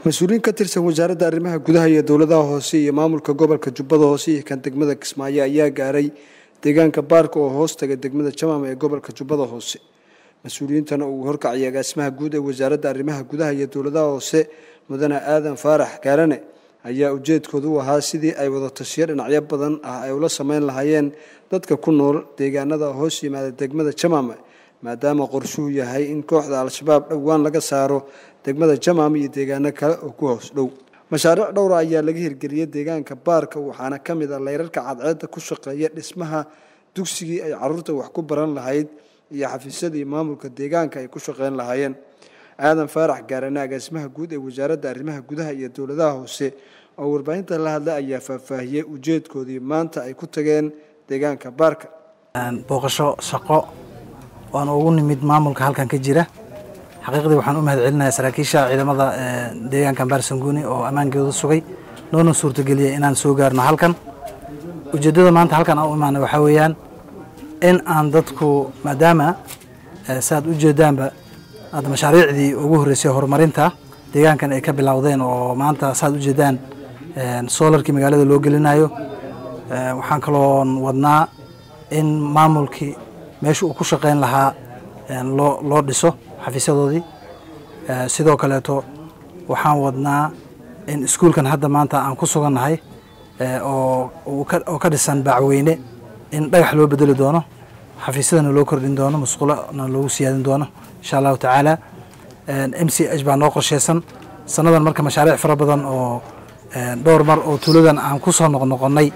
mas-uuliyiin ka tirsan wasaaradda arrimaha gudaha iyo dowladaha hoose iyo maamulka gobolka jubbada hoose iyo kan degmada kismaayo ayaa gaaray deegaanka baarka oo hoos taga degmada jamaam ee gobolka jubbada hoose mas-uuliyiintana uu horkaciyay agaasimaha guud ee wasaaradda arrimaha gudaha iyo dowladaha hoose mudane aadan faarax gaarane ayaa ujeedkooda u ahaa sidii ay wadatashiyo dhinacyo badan ah ay ula sameyn lahaayeen dadka ku nool deegaanada hoos yimaada degmada jamaam maadaama qorshuhu yahay in kooxda al-shabaab dhowaan laga saaro degmada jamaam iyo deegaano kale oo ku hoos dhow mashaariic dhowra ayaa laga hirgeliyey deegaanka baarka waxaana ka mid ah layrarka cadceedda ku shaqeeya dhismaha dugsigii ay caruurta wax ku baran lahayd iyo xafiisyadii maamulka deegaanka ay ku shaqeyn lahaayeen aadan faarax gaarane agaasimaha guud ee wasaaradda arrimaha gudaha iyo dowladaha hoose oo warbaahinta la hadlay ayaa faahfaahiyey ujeedkoodii maanta ay ku tageen deegaanka baarka booqasho shaqo waan ugu nimid maamulka halkan ka jira xaqiiqdii waxaan u mahad celinayaa saraakiisha ciidamada deegaanka baarsanguuni oo ammaankooda sugay noona suurtageliyay inaan soo gaarno halkan ujeeddada maanta halkan aan u imaanay waxaa weeyaan in aan dadku maadaama saaad u jeedaanba hadda mashaariicdii ugu horreysay horumarinta deegaankan ay ka bilowdeen oo maanta saaad u jeedaan soolarkii magaalada loo gelinayo waxaan kaloon wadnaa in maamulkii meesha uu ku shaqeyn lahaa loo loo dhiso xafiisyadoodii sidoo kaleeto waxaan wadnaa in iskuulkan hadda maanta aan ku sugannahay oo oo ka dhisan baacweyne in dhagax loo bedeli doono xafiisyadana loo kordhin doono musqulona loogu siyaadin doono insha allahu tacaala m c h baa noo qorsheysan sannadan marka mashaariic fara badan oo dhowr mar oo tuuladan aan ku soo noqnoqonnay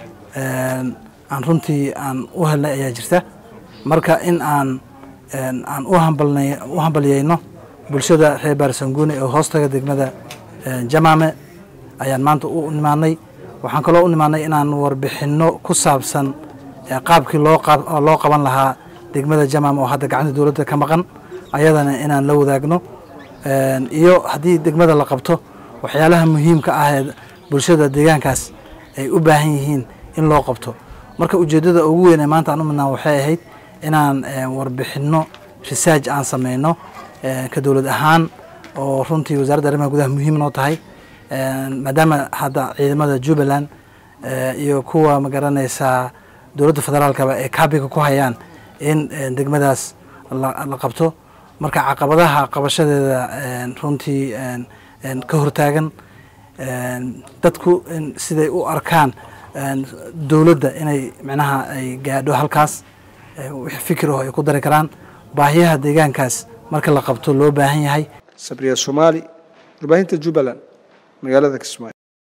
aan runtii aan u helnay ayaa jirta marka in aan aan u hambalyeyno bulshada reer baarsanguuni ee hoostaga degmada jamaame ayaan maanta u nimaanay waxaan kaloo u nimaanay inaan warbixinno ku saabsan qaabkii loo qaban lahaa degmada jamaam oo hadda gacanta dowladda ka maqan ayadana inaan la wadaagno iyo haddii degmada la qabto waxyaalaha muhiimka ah ee bulshada deegaankaas ay u baahan yihiin in loo qabto marka ujeeddada ugu weyn ee maanta aan u midnaa waxay ahayd inaan warbixinno risaaj aan sameyno ka dowlad ahaan oo runtii wasaaradda arrimaha gudaha muhiim noo tahay maadaama hadda ciidamada jubbaland iyo kuwa magaranaysaa dowladda federaalkaba ay kaabiga ku hayaan in degmadaas la qabto marka caqabadaha qabashadeeda runtii ka hortaagan dadku siday u arkaan dowladda inay micnaha ay gaadho halkaas wix fikir oo ay ku dari karaan baahiyaha deegaankaas marka la qabto loo baahan yahay sabriya soomaali warbaahinta jubbaland magaalada kismaayo